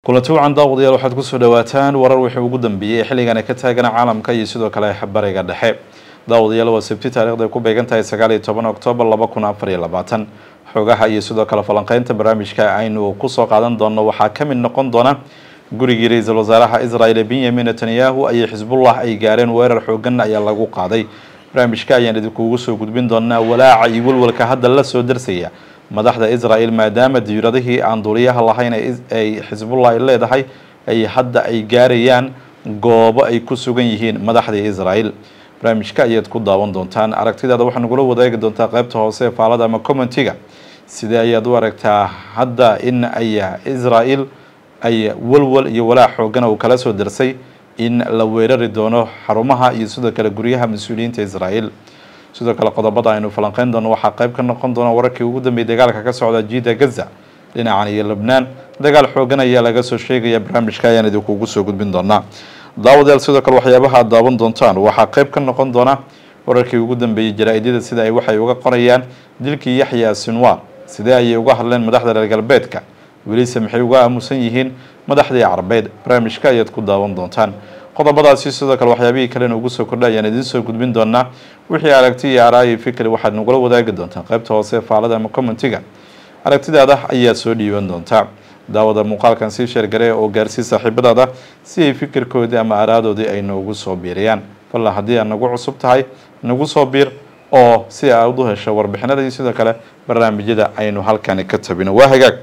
kulanti wacan daawadayaal waxaad kusoo dhawaataan warar wixii ugu dambeeyey xilligana ka taagana caalamka iyo sidoo kale bariga dhexe daawadayaal waa sabti taarikhda ay ku beegan tahay sagaal iyo toban oktoobar laba kun afar iyo labaatan xoogaha iyo sidoo kale falanqeynta barnaamijka aynu kusoo qaadan doono waxaa ka mid noqon doona gurigii ra-iisul wasaaraha israel benyamin netanyahu ayay xisbullah ay gaareen weerar xoogan ayaa lagu qaaday barnaamijka ayaan idinkuugu soo gudbin doonaa walaaca iyo walwalka hadda la soo darsaya madaxda israel maadaama diyuuradihii aan duuliyaha lahayn ay xisbullah ay leedahay ay hadda ay gaarayaan goobo ay ku sugan yihiin madaxdii israel barnaamijka ayaad ku daawan doontaan aragtidaada waxaa nagula wadaagi doontaa qeybta hoose ee faalada ama commentiga sidee ayaad u aragtaa hadda in ay israel ay walwal iyo walaac xoogan uu kala soo darsay in la weerari doono xarumaha iyo sidoo kale guryaha mas-uuliyiinta israel sidoo kale qodobada aynu falanqeyn doono waxaa qayb ka noqon doona wararkii ugu dambeeyay dagaalka ka socda jiida gaza dhinacan iyo lebnaan dagaal xoogan ayaa laga soo sheegaya barnaamijka ayaan idinkuugu soo gudbin doonaa daawadayaal sidoo kale waxyaabaha aad daawan doontaan waxaa qayb ka noqon doona wararkii ugu dambeeyey jaraa-idyada sida ay waxay uga qorayaan dilkii yaxya sinwar sidee ayay uga hadleen madaxda reer galbeedka welise maxay uga aamusan yihiin madaxdii carbeed barnaamijka ayaad ku daawan doontaan qodobadaasi sidoo kale waxyaabihii kalena ugu soo kordha ayaan idiin soo gudbin doonaa wixii aragti iyo araayi fikri waxaad nagula wadaagi doontaan qaybta hoose faalada ama commentiga aragtidaada ayaa soo dhiiban doontaa daawada muuqaalkan sii sheergaree oo gaarsii saaxiibadaada si ay fikirkoodii ama araadoodii ay noogu soo biiriyaan falla haddii aad nagu cusub tahay nagu soo biir oo si aad u hesho warbixinada iyo sidoo kale barnaamijyada aynu halkani ka tabino waa hagaag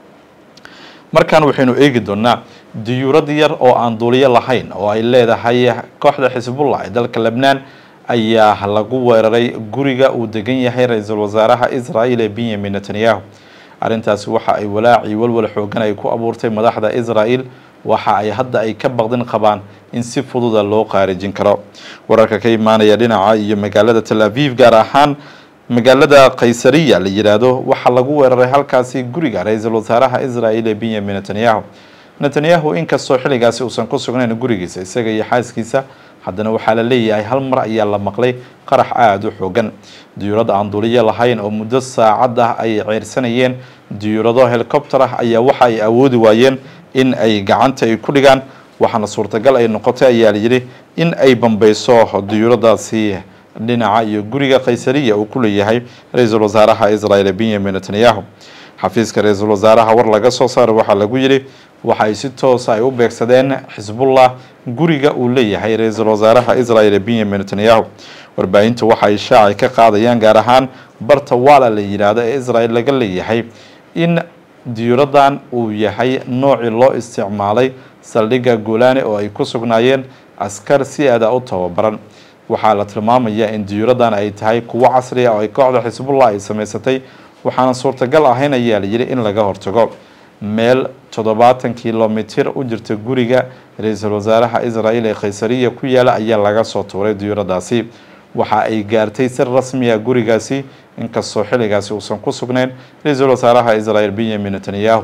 markaan waxaynu eegi doonaa diyuurad yar oo aan duuliyo lahayn oo ay leedahay kooxda xisbullah ee dalka lebnaan ayaa lagu weeraray guriga uu degan yahay ra-iisul wasaaraha israel ee benyamin netanyahu arrintaasi waxa ay walaaci walwal xoogan ay ku abuurtay madaxda israel waxa ay hadda ay ka baqdin qabaan in si fududa loo qaarijin karo wararka ka imaanaya dhinaca iyo magaalada tel aviv gaar ahaan magaalada kaysariya la yidhaahdo waxaa lagu weeraray halkaasi guriga ra-iisul wasaaraha israel ee benyamin netanyahu netanyahu inkastoo xilligaasi uusan ku sugnayn gurigiisa isaga iyo xaaskiisa haddana waxaa la leeyahay hal mar ayaa la maqlay qarax aada u xoogan diyuurad aan duuliyo lahayn oo muddo saacad ah ay ceyrsanayeen diyuurado helicopter ah ayaa waxa ay awoodi waayeen in ay gacanta ay ku dhigaan waxaana suurtagal ay noqotay ayaa layidhi in ay bambeyso diyuuradaasi dhinaca iyo guriga kaysariya uu ku leeyahay ra-iisul wasaaraha israel benyamin netanyahu xafiiska ra-iisul wasaaraha war laga soo saaro waxaa lagu yidhi waxa ay si toosa ay u beegsadeen xisbullah guriga uu leeyahay ra-iisul wasaaraha israel benyamin netanyahu warbaahinta waxa ay shaaci ka qaadayaan gaar ahaan barta waala la yidhaahdo ee israel laga leeyahay in diyuuradan uu yahay noocii loo isticmaalay saldhigga golani oo ay ku sugnaayeen askar si aada u tababaran waxaa la tilmaamayaa in diyuuradan ay tahay kuwo casri ah oo ay kooxda xisbullah ay samaysatay waxaana suurtagal ahayn ayaa layidhi in laga hortago meel toddobaatan kilomitir u jirta guriga ra-iisul wasaaraha israel ee kaysariya ku yaala ayaa laga soo tuuray diyuuradaasi waxa ay gaartay si rasmiya gurigaasi inkastoo xilligaasi uusan ku sugnayn ra-iisul wasaaraha israel benyamin netanyahu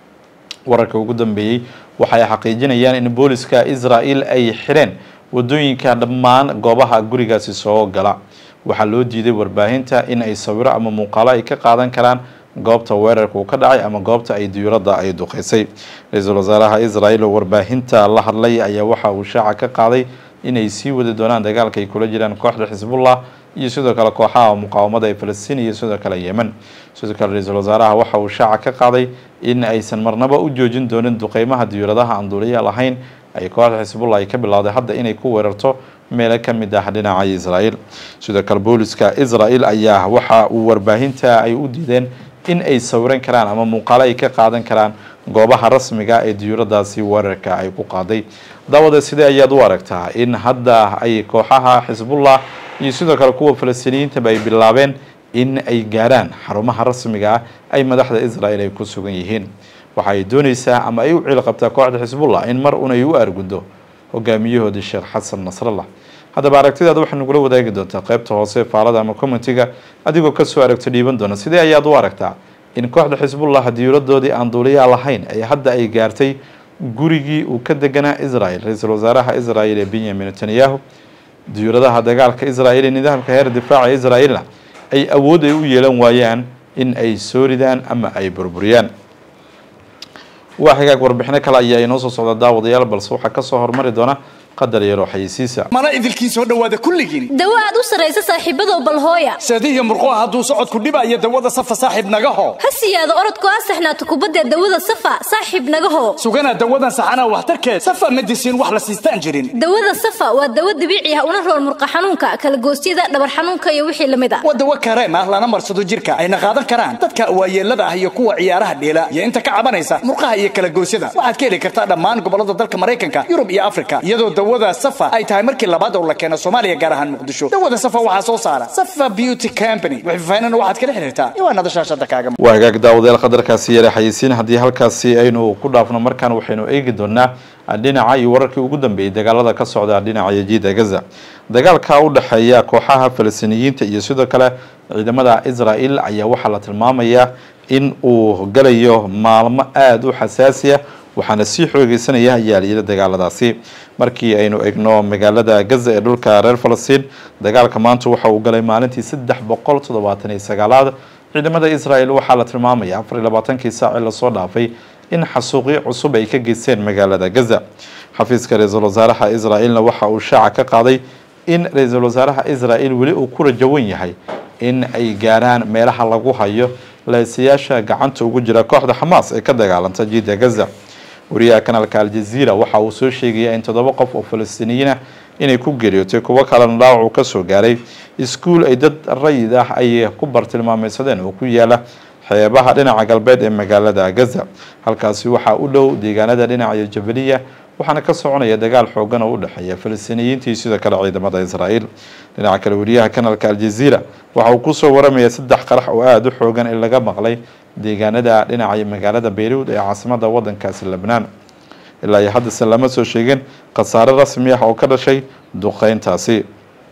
wararka ugu dambeeyey waxay xaqiijinayaan in booliska israel ay xireen wadooyinka dhammaan goobaha gurigaasi soo gala waxaa loo diiday warbaahinta in ay sawiro ama muuqaalo ay ka qaadan karaan goobta weerarka uu ka dhacay ama goobta ay diyuuradda ay duqeysay ra-iisul wasaaraha israel oo warbaahinta la hadlay ayaa waxa uu shaaca ka qaaday inay sii wadi doonaan dagaalka ay kula jiraan kooxda xisbullah iyo sidoo kale kooxaha muqaawamada ee falastiin iyo sidoo kale yemen sidoo kale ra-iisul wasaaraha waxa uu shaaca ka qaaday in aysan marnaba u joojin doonin duqeymaha diyuuradaha aan duuliya lahayn ay kooxda xisbullah ay ka bilowday hadda inay ku weerarto meelo ka mid ah dhinaca israel sidoo kale booliska israel ayaa waxa uu warbaahinta ay u diideen in ay sawiran karaan ama muuqaalo ay ka qaadan karaan goobaha rasmiga ee diyuuradaasi weerarka ay ku qaaday daawada sidee ayaad u aragtaa in hadda ay kooxaha xisbullah iyo sidoo kale kuwa falastiiniyiintaba ay bilaabeen in ay gaaraan xarumaha rasmiga ah ay madaxda israel ay ku sugan yihiin waxa ay dooneysaa ama ay u ciil qabtaa kooxda xisbullah in mar un ay u aarguddo hogaamiyahoodii sheekh xasan nasrallah haddaba aragtidaada waxaa nagula wadaagi doontaa qaybta hoose faalada ama commentiga adigoo kasoo aragto dhiiban doona sidee ayaad u aragtaa in kooxda xisbullah diyuuradoodii aan duuliyaa lahayn ee hadda ay gaartay gurigii uu ka deganaa israel ra-iisul wasaaraha israel ee benyamin netanyahu diyuuradaha dagaalka israel ee nidaamka heer difaaca israelna ay awood ay u yeelan waayaan in ay soo ridaan ama ay burburiyaan waa xigaag warbixino kale ayaa inoo soo socda daawadayaal balse waxaa kasoo hormari doona qadar yaroo xayeysiisa mana idilkiin soo dhowaada kulligiin dawo aad u sarraysa saaxiibadow balhooya seedihiyo murquha hadduu socodku dhibaayo dawada safa saaxiib nagaho ha siyaado orodku asaxnaato kubadda dawada safa saaxiib nagaho sugana dawadan saxanaa waxtarkeed safa medisiin wax la siistaan jirin dawada safa waa dawo dabiici ah una rool murqa xanuunka kalagoosyada dhabar xanuunka iyo wixii lamid ah waa dawo kareem ah lana marsado jirka ayna qaadan karaan dadka waayeelada ah iyo kuwa ciyaaraha dheela iyo inta ka cabanaysa murqaha iyo kalagoosyada waxaad ka heli kartaa dhammaan gobolada dalka maraykanka yurub iyo afrika iyadoo dawada safa ay tahay markii labaad oo la keeno soomaaliya gaar ahaan muqdisho dawada safa waxaa soo saara safa beauty company wixfafaynana waxaad kala xiriirtaa iwaanada shaashada kaaga waa hagaag daawadayaal qadarkaasi yare xayeysiin haddii halkaasi aynu ku dhaafno markaan waxaynu eegi doonaa dhinaca iyo wararkii ugu dambeeyey dagaalada ka socda dhinaca yajiida gaza dagaalka u dhexeeya kooxaha falastiiniyiinta iyo sidoo kale ciidamada israel ayaa waxaa la tilmaamayaa in uu galayo maalmo aada u xasaasiya waxaana sii xoogeysanaya ayaa layidhi dagaaladaasi markii aynu egno magaalada gaza ee dhulka reer falastiin dagaalka maanta waxa uu galay maalintii saddex boqol toddobaatan iyo sagaalaad ciidamada israel waxaa la tilmaamaya afar iyo labaatankii saaci lasoo dhaafay in xasuuqyo cusub ay ka geysteen magaalada gaza xafiiska ra-iisul wasaaraha israel-na waxa uu shaaca ka qaaday in ra-iisul wasaaraha israel weli uu ku rajawan yahay in ay gaaraan meelaha lagu hayo leesayaasha gacanta ugu jira kooxda xamaas ee ka dagaalanta jiida gaza wariyaha kanaalka aljaziira waxa uu soo sheegaya in toddoba qof oo falastiiniyiin ah inay ku geeriyootay kuwo kalena dhaawac uu kasoo gaaray iskuul ay dad rayid ah ay ku bartilmaameysadeen oo ku yaala xeebaha dhinaca galbeed ee magaalada gaza halkaasi waxaa u dhow deegaanada dhinaca jabaliya waxaana ka soconaya dagaal xoogan oo u dhexeeya falastiiniyiintii sidoo kale ciidamada israel dhinaca kale wariyaha kanaalka aljaziira waxa uu kusoo waramaya saddex qarax oo aada u xoogan in laga maqlay deegaanada dhinaca magaalada bayruud ee caasimada wadankaasi lebnaan ilaa iyo haddase lama soo sheegin khasaare rasmi ah oo ka dhashay duqeyntaasi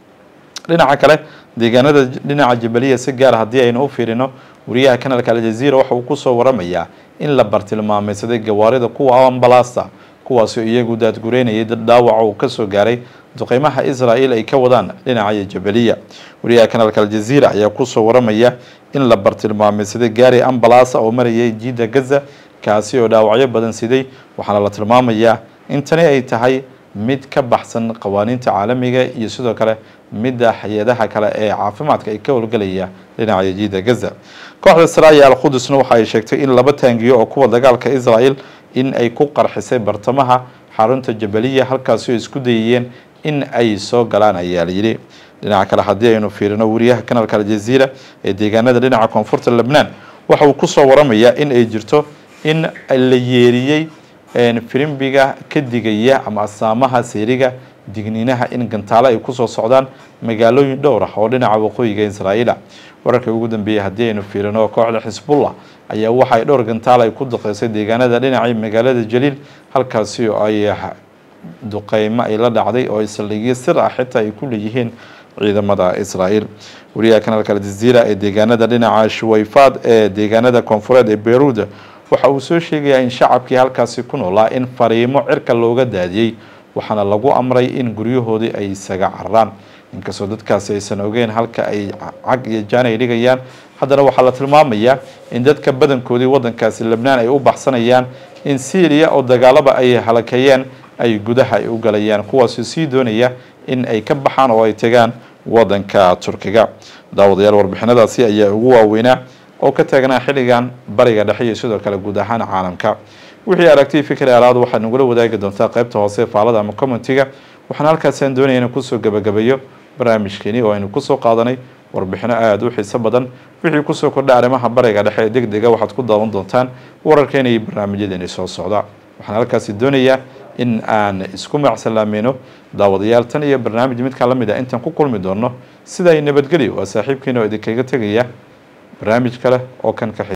dhinaca kale deegaanada dhinaca jabaliya si gaar haddii aynu u fiirino wariyaha kanaalka aljaziira waxa uu kusoo waramayaa in la bartilmaameysaday gawaarida kuwa ambalaasta kuwaasoo iyagu daadgureynayay dad dhaawaca uu kasoo gaaray duqeymaha israel ay ka wadaan dhinaca jabaliya wariyaha kanaalka aljaziira ayaa kusoo waramaya in la bartilmaameysaday gaari ambalaasa oo marayay jiida gaza kaasi oo dhaawacyo badan siday waxaana la tilmaamayaa in tani ay tahay mid ka baxsan qawaaniinta caalamiga iyo sidoo kale midda hay-adaha kale ee caafimaadka ay ka howlgelaya dhinaca jiida gaza kooxda saraaya alqudusna waxa ay sheegtay in laba taangiyo oo kuwa dagaalka israel in ay ku qarxisay bartamaha xarunta jabaliya halkaasi oo isku dayayeen in ay soo galaan ayaa layidhi dhinaca kale haddii aynu fiirino wariyaha kanaalka aljaziira ee deegaanada dhinaca koonfurta lebnaan waxa uu kusoo waramayaa in ay jirto in la yeeriyey firimbiga ka digaya ama asaamaha seeriga digniinaha in gantaalo ay kusoo socdaan magaalooyin dhowr ah oo dhinaca waqooyiga israa'iila wararka ugu dambeeyay haddii aynu fiirino kooxda xisbullah ayaa waxaay dhowr gantaal ay ku duqeysay deegaanada dhinacii magaalada jaliil halkaasi oo ay duqeymo ay la dhacday oo saldhigyo sir ah xitaa ay ku leeyihiin ciidamada israael wariyaha kanaalka aljaziira ee deegaanada dhinaca shuwayfaad ee deegaanada koonfureed ee beyruud waxa uu soo sheegayaa in shacabkii halkaasi ku noolaa in fariimo cirka looga daadiyey waxaana lagu amray in guryahoodii ay isaga cararaan inkastoo dadkaasi aysan ogeyn halka ay cag iyo jaan ay dhigayaan haddana waxaa la tilmaamayaa in dadka badankoodii wadankaasi lebnaan ay u baxsanayaan in syriya oo dagaalaba ay halakeeyeen ay gudaha ay u galayaan kuwaasoo sii doonaya in ay ka baxaan oo ay tegaan wadanka turkiga daawadayaal warbixinadaasi ayaa ugu waaweynaa oo ka taagnaa xilligan bariga dhexe iyo sidoo kale guud ahaan caalamka wixii aragtay fikri alaad waxaad nagula wadaagi doontaa qaybta hoose faalada ama commentiga waxaan halkaasaan doonaya inaan kusoo gabagabeeyo barnaamijkeeni oo aynu kusoo qaadanay warbixino aada u xiiso badan wixii kusoo kordha arrimaha bariga dhexe ee deg dega waxaad ku daawan doontaan wararkeena iyo barnaamijyadeeni soo socda waxaan halkaasi doonayaa in aan isku macsalaamayno daawadayaal tan iyo barnaamij midkaan la mid ah intaan ku kulmi doono sida ay nabadgelyo waa saaxiibkeena oo idinkaga tegaya barnaamij kale oo kan ka